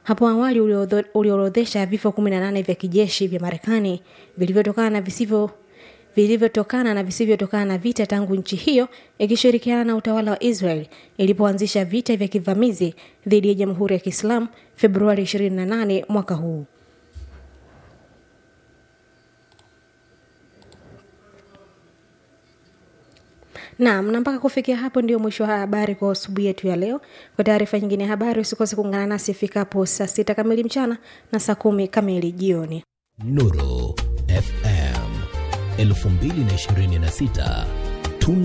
hapo awali uliorodho- uliorodhesha vifo 18 vya kijeshi vya marekani vilivyotokana na visivyo vilivyotokana na visivyotokana na vita tangu nchi hiyo ikishirikiana na utawala wa israel ilipoanzisha vita vya kivamizi dhidi ya jamhuri ya kiislamu februari 28 mwaka huu Naam, na mpaka kufikia hapo ndio mwisho wa habari kwa asubuhi yetu ya leo. Kwa taarifa nyingine ya habari, usikose kuungana nasi ifikapo saa sita kamili mchana na saa kumi kamili jioni. Nuru FM 2026